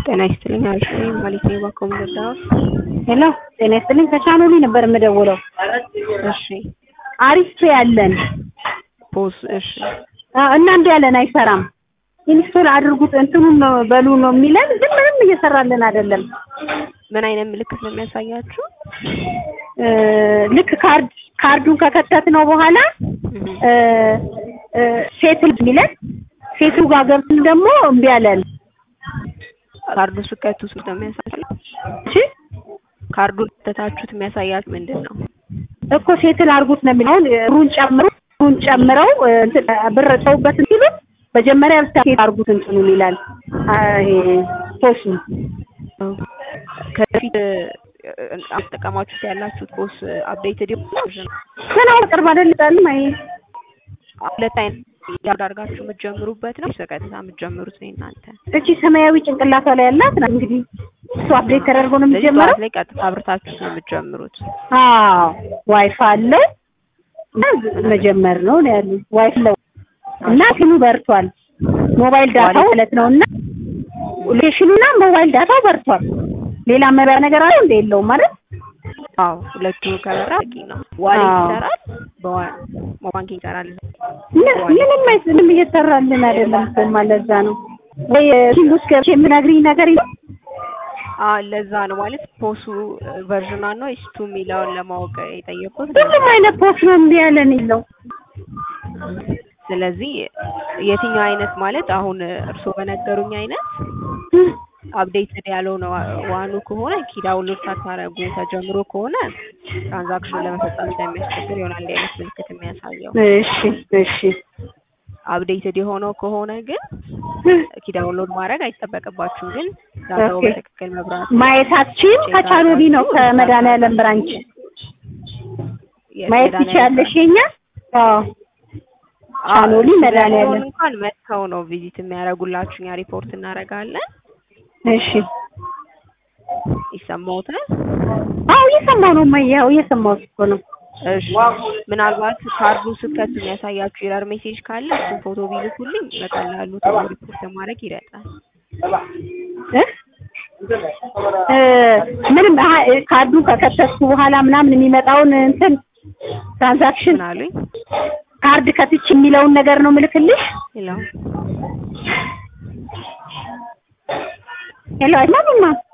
ጤና ይስጥልኝ አሪፍ ነኝ ማለት ነው ባኮ ምረዳው ሄሎ ጤና ይስጥልኝ ከቻኖሊ ነበር የምደውለው እሺ አሪፍ ያለን ፖዝ እሺ አ- እና እንዲህ ያለን አይሰራም ኢንስቶል አድርጉት እንትኑን ነው በሉ ነው የሚለን ግን ምንም እየሰራልን አይደለም ምን አይነት ምልክት ነው የሚያሳያችሁ እ፣ ልክ ካርድ ካርዱን ከከተት ነው በኋላ እ፣ እ፣ ሴትል የሚለን ሴትሉ ጋር ገብተን ደግሞ እምቢ አለን ካርዱ ስከቱ ስንት ነው የሚያሳያችሁ እሺ ካርዱን ከተታችሁት የሚያሳያችሁ ምንድን ነው እኮ ሴትል አድርጉት ነው የሚለው አሁን ሩን ጨምሩ ሩን ጨምረው እ፣ እንትን ብር ተውበት ሲሉት መጀመሪያ ብቻ ሴት አድርጉት እንትኑን ይላል አ፣ ይሄ ፖሱ ከፊት አጠቀማችሁት ያላችሁት ፖስ አፕዴትድ ይሆናል ግን አሁን ቅርብ አይደለም አይ ሁለት አይነት ያርድ አድርጋችሁ የምትጀምሩበት ነው በቀጥታ የምትጀምሩት ነው እናንተ እቺ ሰማያዊ ጭንቅላቷ ላይ ያላት ናት እንግዲህ እሱ አፕዴት ተደርጎ ነው ስለዚህ የሚጀምረው ጠዋት ላይ ቀጥታ አብርታችሁ ነው የምትጀምሩት አዎ ዋይፋይ አለ እና መጀመር ነው ነው ያሉ ዋይፋይ አለው እና ፊኑ በርቷል ሞባይል ዳታው ማለት ነው እና ሎኬሽኑና ሞባይል ዳታው በርቷል ሌላ መሪያ ነገር አለ እንደ የለውም ማለት አዎ ሁለቱ ከበራ በቂ ነው ዋሌት አዎ። ይሰራል በባንኪንግ ይሰራል ምን- ምንም አይስ- ምንም እየሰራልን አይደለም እኮ ማለት እዛ ነው ወይ ኪንጉስ ገብቼ የምነግሪኝ ነገር የለም አዎ ለዛ ነው ማለት ፖሱ ቨርዥኗ ነው ኢስቱ የሚለውን ለማወቅ የጠየቁት ሁሉም አይነት ፖስት ነው እምቢ ያለን የለው ስለዚህ የትኛው አይነት ማለት አሁን እርስዎ በነገሩኝ አይነት አፕዴትድ ያለው ነው ዋኑ ከሆነ ኪ ዳውንሎድ ሳታረጉ ተጀምሮ ከሆነ ትራንዛክሽን ለመፈጸም ስለሚያስቸግር ይሆናል እንዲህ አይነት ምልክት የሚያሳየው እሺ እሺ አፕዴትድ የሆነው ከሆነ ግን ኪ ዳውንሎድ ማድረግ አይጠበቅባችሁም ግን ዳታው ኦኬ። በትክክል መብራት ማየታችን ከቻኖሊ ነው ከመድኃኒዓለም ብራንች ማየት ትችያለሽ የኛ አዎ ቻኖሊ መድኃኒዓለም እንኳን መጥተው ነው ቪዚት የሚያደርጉላችሁ እኛ ሪፖርት እናደርጋለን እሺ ይሰማዎታል አዎ እየሰማሁ ነው እማዬ አዎ እየሰማሁት እኮ ነው እሺ ምናልባት ካርዱ ስከቱ የሚያሳያችሁ ኤረር ሜሴጅ ካለ እሱን ፎቶ ቢልኩልኝ በቀላሉ ቶሎ ሪፖርት ማድረግ ይረዳል እ እ ምንም አሀ፣ እ፣ ካርዱን ከከተትኩ በኋላ ምናምን የሚመጣውን እንትን ትራንዛክሽን ምን አሉኝ ካርድ ከትች የሚለውን ነገር ነው ምልክልሽ ሌላው ሄሎ አይማምማ